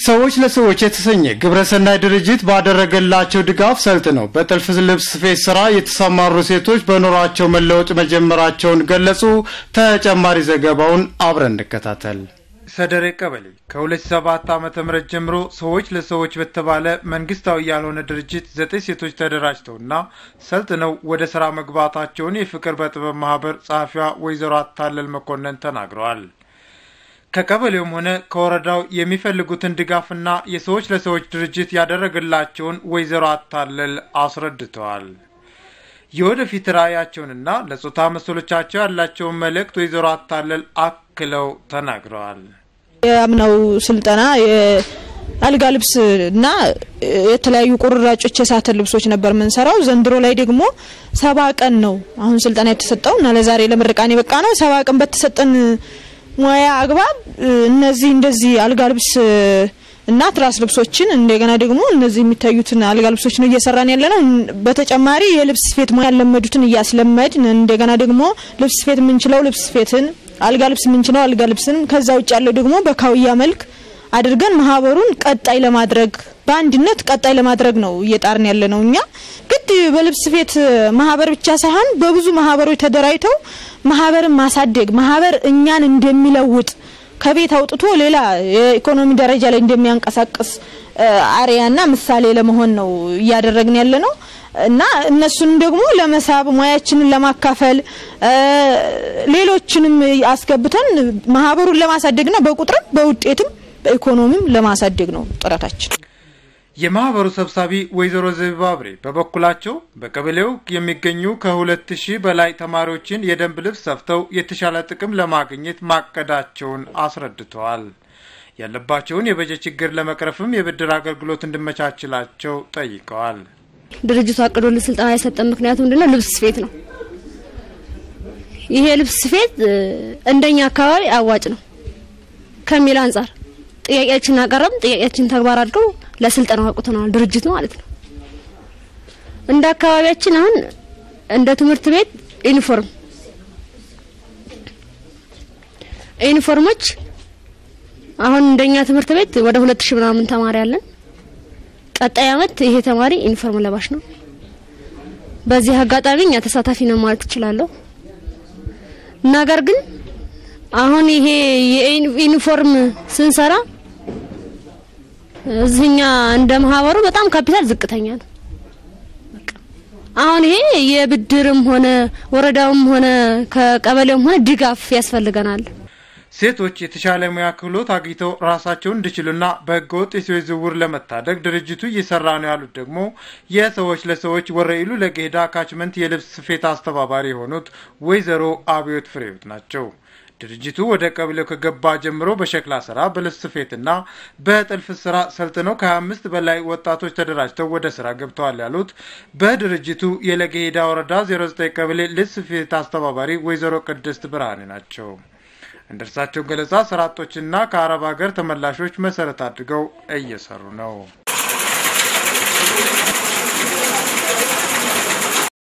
ሰዎች ለሰዎች የተሰኘ ግብረሰናይ ድርጅት ባደረገላቸው ድጋፍ ሰልጥነው በጥልፍ ልብስ ስፌት ስራ የተሰማሩ ሴቶች በኑሯቸው መለወጥ መጀመራቸውን ገለጹ። ተጨማሪ ዘገባውን አብረን እንከታተል። ሰደሬ ቀበሌ ከ2007 ዓ.ም ጀምሮ ሰዎች ለሰዎች በተባለ መንግስታዊ ያልሆነ ድርጅት ዘጠኝ ሴቶች ተደራጅተውና ሰልጥነው ወደ ስራ መግባታቸውን የፍቅር በጥበብ ማህበር ጸሐፊዋ ወይዘሮ አታለል መኮንን ተናግረዋል። ከቀበሌውም ሆነ ከወረዳው የሚፈልጉትን ድጋፍና የሰዎች ለሰዎች ድርጅት ያደረገላቸውን ወይዘሮ አታለል አስረድተዋል። የወደፊት ራዕያቸውንና ለጾታ መሰሎቻቸው ያላቸውን መልእክት ወይዘሮ አታለል አክለው ተናግረዋል። የአምናው ስልጠና የአልጋ ልብስ እና የተለያዩ ቁርራጮች የሳተን ልብሶች ነበር የምንሰራው። ዘንድሮ ላይ ደግሞ ሰባ ቀን ነው አሁን ስልጠና የተሰጠው እና ለዛሬ ለምርቃን የበቃ ነው። ሰባ ቀን በተሰጠን ሙያ አግባብ እነዚህ እንደዚህ አልጋ ልብስ እና ትራስ ልብሶችን እንደገና ደግሞ እነዚህ የሚታዩትን አልጋ ልብሶች ነው እየሰራን ያለ ነው። በተጨማሪ የልብስ ስፌት ሙያ ያለመዱትን እያስለመድን እንደገና ደግሞ ልብስ ስፌት የምንችለው ልብስ ስፌትን፣ አልጋ ልብስ የምንችለው አልጋ ልብስን ከዛ ውጭ ያለው ደግሞ በካውያ መልክ አድርገን ማህበሩን ቀጣይ ለማድረግ በአንድነት ቀጣይ ለማድረግ ነው እየጣርን ያለ ነው። እኛ ግድ በልብስ ስፌት ማህበር ብቻ ሳይሆን በብዙ ማህበሮች ተደራጅተው ማህበርን ማሳደግ ማህበር እኛን እንደሚለውጥ ከቤት አውጥቶ ሌላ የኢኮኖሚ ደረጃ ላይ እንደሚያንቀሳቅስ አርያና ምሳሌ ለመሆን ነው እያደረግን ያለ ነው እና እነሱንም ደግሞ ለመሳብ ሙያችንን ለማካፈል ሌሎችንም አስገብተን ማህበሩን ለማሳደግና በቁጥርም በውጤትም በኢኮኖሚም ለማሳደግ ነው ጥረታችን። የማህበሩ ሰብሳቢ ወይዘሮ ዘቢባ አብሬ በበኩላቸው በቀበሌው የሚገኙ ከሁለት ሺህ በላይ ተማሪዎችን የደንብ ልብስ ሰፍተው የተሻለ ጥቅም ለማግኘት ማቀዳቸውን አስረድተዋል። ያለባቸውን የበጀት ችግር ለመቅረፍም የብድር አገልግሎት እንዲመቻችላቸው ጠይቀዋል። ድርጅቱ አቅዶልን ስልጠና የሰጠን ምክንያቱ ምንድነው? ልብስ ስፌት ነው። ይሄ ልብስ ስፌት እንደኛ አካባቢ አዋጭ ነው ከሚል አንጻር ጥያቄያችን አቀረብን። ጥያቄያችን ተግባር አድርገው ለስልጠናው አቁተናል ድርጅቱ ማለት ነው። እንደ አካባቢያችን አሁን እንደ ትምህርት ቤት ዩኒፎርም ዩኒፎርሞች አሁን እንደኛ ትምህርት ቤት ወደ ሁለት ሺህ ምናምን ተማሪ አለን። ቀጣይ አመት ይሄ ተማሪ ዩኒፎርም ለባሽ ነው። በዚህ አጋጣሚ እኛ ተሳታፊ ነው ማለት እችላለሁ። ነገር ግን አሁን ይሄ የዩኒፎርም ስንሰራ እዚህኛ እንደ ማህበሩ በጣም ካፒታል ዝቅተኛ ነው። አሁን ይሄ የብድርም ሆነ ወረዳውም ሆነ ከቀበሌውም ሆነ ድጋፍ ያስፈልገናል። ሴቶች የተሻለ ሙያ ክህሎት አግኝተው ራሳቸውን እንዲችሉና በህገወጥ የሰዎች ዝውውር ለመታደግ ድርጅቱ እየሰራ ነው ያሉት ደግሞ የሰዎች ለሰዎች ወረኢሉ ለገሄዳ ካችመንት የልብስ ስፌት አስተባባሪ የሆኑት ወይዘሮ አብዮት ፍሬዎት ናቸው። ድርጅቱ ወደ ቀበሌው ከገባ ጀምሮ በሸክላ ስራ፣ በልብስ ስፌትና በጥልፍ ስራ ሰልጥነው ከ25 በላይ ወጣቶች ተደራጅተው ወደ ስራ ገብተዋል ያሉት በድርጅቱ የለገሄዳ ወረዳ 09 ቀበሌ ልብስ ስፌት አስተባባሪ ወይዘሮ ቅድስት ብርሃኔ ናቸው። እንደ እርሳቸው ገለጻ ስራ አጦችና ከአረብ ሀገር ተመላሾች መሰረት አድርገው እየሰሩ ነው።